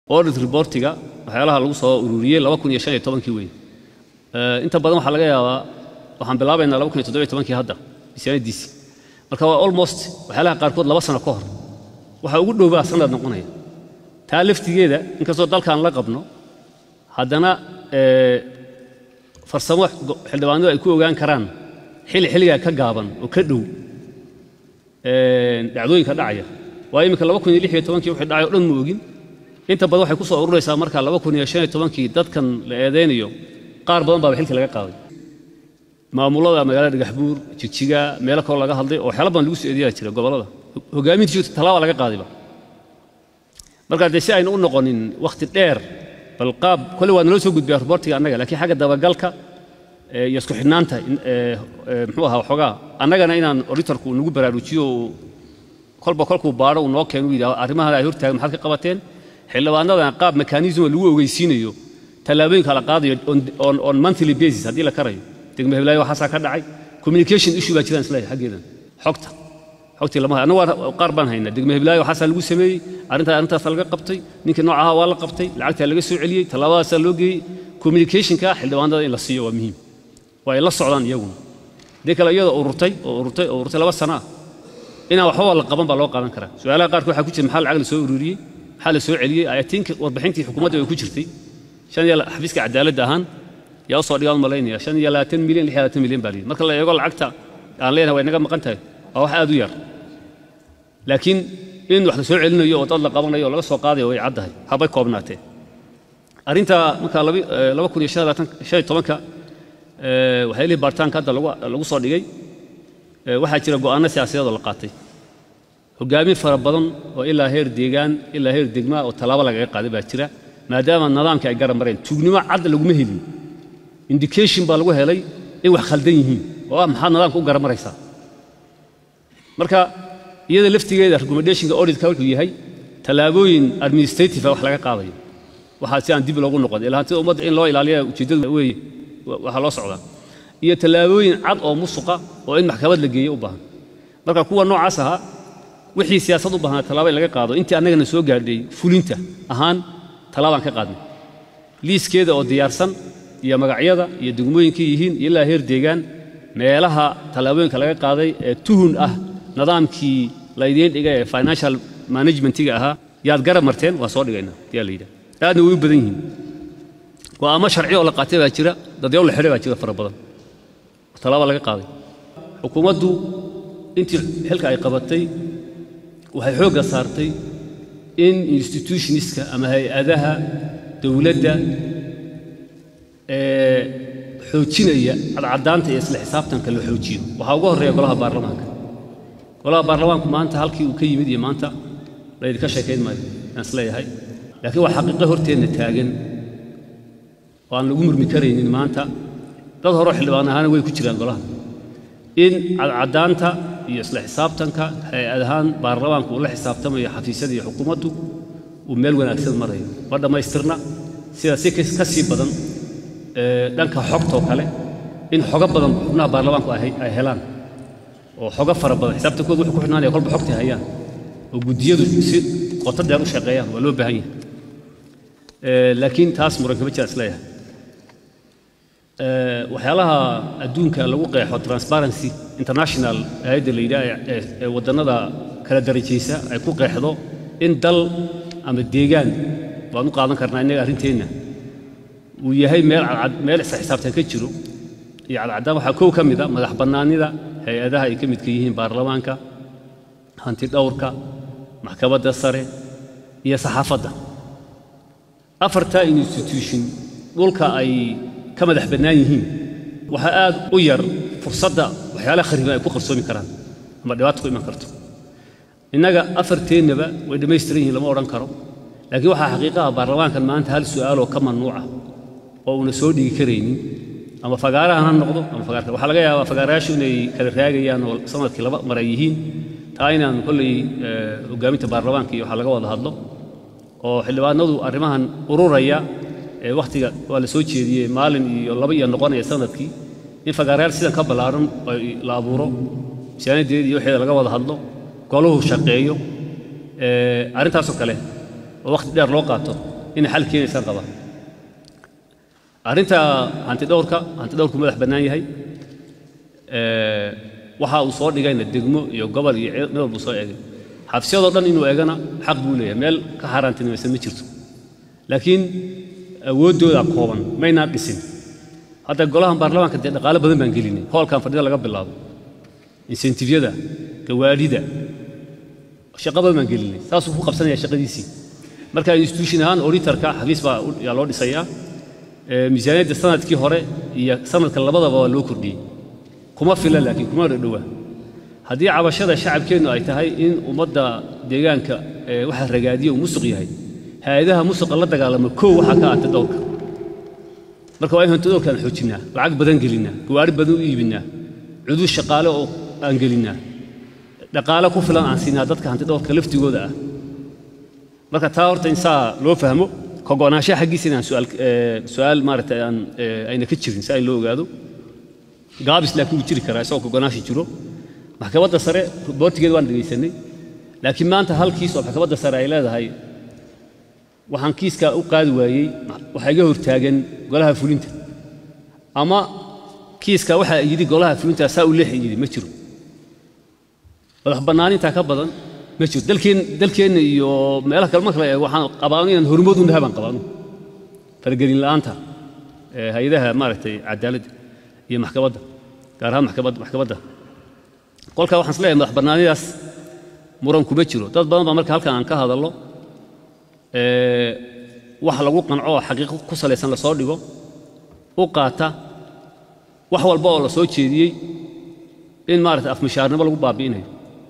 audit reportiga waxyaalaha lagu soo ururiyey laba kun iyo shan iyo tobankii weyn inta badan waxaa laga yaabaa waxaan bilaabaynaa laba kun iyo toddobiyo tobankii hadda miisaanadiisii marka waa almost waxyaalaha qaarkood laba sano ka hor waxaa ugu dhowbaa sanad noqonaya taa laftigeeda inkastoo dalkan la qabno haddana farsamo xildhibaanadu ay ku ogaan karaan xilli xilligaa ka gaaban oo ka dhow dhacdooyinka dhacaya waayo iminka laba kun iyo lix iyo tobankii wixii dhacay o dhan ma ogin inta badan waxay ku soo ururaysaa marka laba kun iyo shan iyo tobankii dadkan la eedaynayo qaar badan baaba xilka laga qaaday maamulada magaalada dhagaxbuur jigjiga meelo kaloo laga hadlay oo waxyaala badan lagu soo eedeyaa jira gobollada hogaamintiisu tallaaba laga qaadayba marka dee si aynu u noqonin wakhti dheer bal qaab kole waa naloo soo gudbiyaa reportiga annaga laakiin xagga dabagalka iyo isku xidhnaanta muxuu ahaa waxoogaa annagana inaan auditorku nagu baraarujiyo kolba kolkuu baadho uu noo keeno u yidhaho arrimahan ay hortaagan maxaad ka qabateen xildhibaanadana qaab mekanisma lagu ogeysiinayo tallaabooyinka la qaadayo on monthly basis haddii la karayo degme heblaayo waxaasaa ka dhacay communication issue baa jiraan isleeyahay xaggeedan xogta xogtii lama hayo annagu qaar baan haynaa degme heblaayo waxaasaa lagu sameeyey arrintaa arrintaasa laga qabtay ninkii noocaha waa la qabtay lacagtaa laga soo celiyey tallaabadaasaa loo geeyey communicationka xildhibaanada in la siiyo waa muhiim waa ay la socdaan iyaguna dee kale iyadoo ururtay oo ururtay oo ururtay laba sana ah inaan waxbaba la qaban baa loo qaadan karaa su-aalaha qaarkood waxaa ku jira maxaa lacag la soo ururiyey maxaa la soo celiyey ayatiinka warbixintii xukuumadda way ku jirtay shan iyo xafiiska cadaaladda ahaan yaa usoo dhigaan malaynaya shan iyo labaatan milyan lix iyo labaatan milyan baa layidhi marka la eego lacagta aan leenahay way naga maqan tahay waa wax aad u yar laakiin in wax la soo celinayo oo dad la qabanayo oo laga soo qaadayo way caddahay habay koobnaatee arrinta marka laba kun iyo shan iyo tobanka waxyaalihi baaritaanka hadda lagu soo dhigay waxaa jira go'aanno siyaasadeed oo la qaatay hogaamin fara badan oo ilaa heer deegaan ilaa heer degmaa oo tallaabo lagaga qaaday baa jira maadaama nidaamkii ay garab mareen tuugnimo cad laguma helin indication baa lagu helay in wax khaldan yihiin oo ah maxaad nidaamka u garamaraysaa marka iyada laftigeeda recommendationka auditka wuxuu yahay tallaabooyin administrative wax laga qaadayo waxaa si aan dib loogu noqon ilaa hantida ummadda in loo ilaaliya ujeeddadu weeye waxaa loo socdaa iyo tallaabooyin cad oo musuqa oo in maxkamad la geeyo u baahan marka kuwa noocaas ahaa wixii siyaasad u baahnaa tallaaba in laga qaado intii annagana soo gaadhay fulinta ahaan tallaabaan ka qaadnay liiskeeda oo diyaarsan iyo magacyada iyo degmooyinkay yihiin iyo ilaa heer deegaan meelaha tallaabooyinka laga qaaday ee tuhun ah nidaamkii laydiin dhigay ee financial managementiga ahaa yaad garab marteen waa soo dhigaynaa ayaa la yidhaha aadna way u badan yihiin go'aamo sharci oo la qaatay baa jira dadyaw la xidhay baa jira fara badan tallaaba laga qaaday xukuumaddu intii xilka ay qabatay waxay xoogga saartay in institutionska ama hay-adaha dowladda ee xoojinaya cadcadaanta iyo isla xisaabtanka la xoojiyo waxaa ugu horreeya golaha baarlamaanka golaha baarlamaanku maanta halkii uu ka yimid iyo maanta laydinka sheekayn maayo aan isleeyahay laakiin waa xaqiiqo horteenna taagan oo aan lagu murmi karaynin maanta dad horeo xildhibaan ahaana way ku jiraan golaha in cadcadaanta iyo isla xisaabtanka hay-ad ahaan baarlamaanku uu la xisaabtamayo xafiisyada iyo xukuumaddu uu meel wanaagsan marayo ma dhammaystirna sida si ka sii badan dhanka xogtoo kale in xogo badan xubnaha baarlamaanku ay helaan oo xogo fara badan xisaabtankooda wuxuu ku xidhnaanaya kolba xogtay hayaan oo guddiyadu si qoto dheer u shaqeeyaan waa loo baahan yahay laakiin taas muran kama jira isleeyahay waxyaalaha adduunka lagu qeexo transparency international hay-adda la yidhaha ee waddannada kala darajaysa ay ku qeexdo in dal ama deegaan waan u qaadan karnaa innaga arrinteenna uu yahay meel cadcad meel isla xisaabtan ka jiro iyo cadcaddaan waxaa kow ka mid a madax bannaanida hay-adaha ay ka midka yihiin baarlamaanka hanti dhowrka maxkamadda sare iyo saxaafadda afartaa institution dhulka ay ka madax bannaan yihiin waxaa aad u yar fursadda waxyaalaha khariban ay ku qarsoomi karaan ama dhibaato ku iman karto innaga afarteennaba way dhammaystiran yihiin lama odhan karo laakiin waxaa xaqiiqaha baarlamaankan maanta hal su'aaloo ka mamnuuca oo una soo dhigi karaynin ama fagaarahan ha noqdo ama fagaarka waxaa laga yaabaa fagaarayaashu inay kala raagayaan oo sanadkii laba mar ay yihiin taa inaan kolley hogaaminta baarlamaanka iyo waxaa laga wada hadlo oo xildhibaanadu arrimahan ururaya ee wakhtiga waa la soo jeediyey maalin iyo laba iyo noqonaya sanadkii in fagaarayaal sidan ka ballaaran la abuuro misaanadeeda iyo waxeeda laga wada hadlo goluhu shaqeeyo arrintaasoo kale oo wakhti dheer loo qaato inay xal keenaysaan qabaa arrinta hantidhowrka hantidhowrku madax bannaan yahay waxa uu soo dhigayna degmo iyo gobol iyo meel walbuu soo eegay xabsiyadoo dhan inuu eegana xaq buu leeyahay meel ka xaaraantinimaysan ma jirto laakiin awooddooda kooban maynaan dhisin hadda golahan baarlamaanka dee dhaqaale badan baan gelinay hoolkan fadhida laga bilaabo insentifyada gawaadhida shaqo badan baan gelinay saasuu ku qabsanaya shaqadiisii marka institution ahaan auditorka xafiis baa yaa loo dhisayaa miisaaniyadda sanadkii hore iyo sanadka labadaba waa loo kordhiyey kuma fila laakiin kuma dhadhowa haddii cabashada shacabkeennu ay tahay in ummadda deegaanka waxa ragaadiya uu musuq yahay hay-adaha musuqa la dagaalama kow waxaa ka anta dhowrka marka waa in hantidhowrkaan xoojinnaa lacag badan gelinnaa gawaari badan u iibinnaa cudud shaqaale oo aan gelinnaa dhaqaale ku filan aan siinaa dadka hantidhowrka laftigooda ah marka taa horta in saa loo fahmo kogo'naanshaha xaggiisa inaan su'aal maaragtay aan ayna ka jirin si ay loo ogaado gaabis laakiin wuu jiri karaa isagoo kogo'naashi jiro maxkamadda sare boortigeeda waan dhegaysanay laakiin maanta hal kiis oo maxkamadda sare ay leedahay waxaan kiiskaa u qaadi waayey waxaa iga hortaagan golaha fulinta ama kiiska waxaa yidhi golaha fulinta saa u leexi yidhi ma jiro madax bannaanintaa ka badan ma jiro dalkeen dalkeenna iyo meelaha kale marka la eego waxaan qabaano inaan hormood u nahay baan qabaano faragelin la'aanta hay-adaha maaragtay cadaaladda iyo maxkamadda gaar ahaan maxkamadda maxkamadda kolkaa waxaan isleeyahay madax bannaanidaas muran kuma jiro dad badan baa marka halkan aan ka hadallo wax lagu qanco oo xaqiiqo ku salaysan la soo dhigo u qaata wax walba oo la soo jeediyey in maaragtay afmishaarnimo lagu baabi'inayo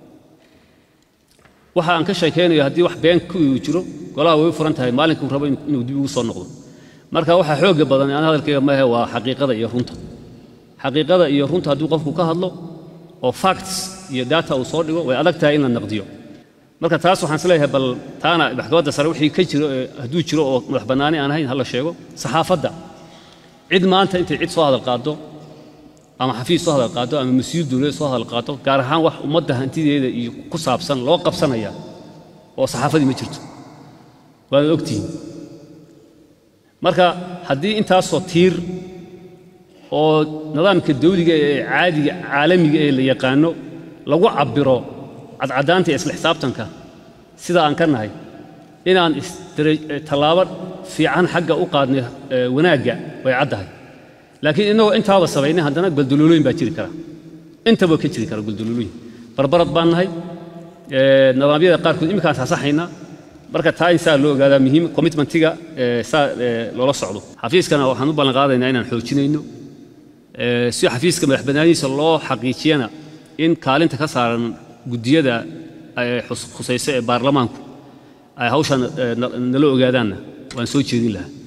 waxa aan ka sheekaynayo haddii wax been ku jiro golaha way furan tahay maalinkuu rabo inuu dib ugu soo noqdo marka waxa xooga badan aan hadalkayga maahe waa xaqiiqada iyo runta xaqiiqada iyo runta haddii qofku ka hadlo oo facts iyo data uu soo dhigo way adag tahay in la naqdiyo marka taas waxaan isleeyahay bal taana maxkamadda sare wixii ka jiro hadduu jiro oo madax bannaani aan ahayn ha la sheego saxaafadda cid maanta intay cid soo hadal qaado ama xafiis soo hadal qaado ama mas-uul dowladeed soo hadal qaado gaar ahaan wax ummadda hantideeda iyo ku saabsan loo qabsanaya oo saxaafadii ma jirto waad ogtihiin marka haddii intaasoo tiir oo nidaamka dawliga ee caadiga caalamiga ee la yaqaano lagu cabbiro cadcadaanta ee isla xisaabtanka sida aan ka nahay inaan tallaabo fiican xagga u qaadnay wanaagga way caddahay laakiin innagoo intaaba samaynay haddana guldululooyin baa jiri kara intaba ka jiri kara guldululooyin barbarad baan nahay nidaamyada qaarkood imminkaan sasaxaynaa marka taa in saa loo ogaadaa muhiim commitmentiga saa loola socdo xafiiskana waxaan u ballan qaadaynaa inaan xoojinayno si xafiiska madax bannaanidiisa loo xaqiijiyana in kaalinta ka saaran guddiyada khusayso ee baarlamaanku ay hawshan nala ogaadaanna waan soo jeedin lahaa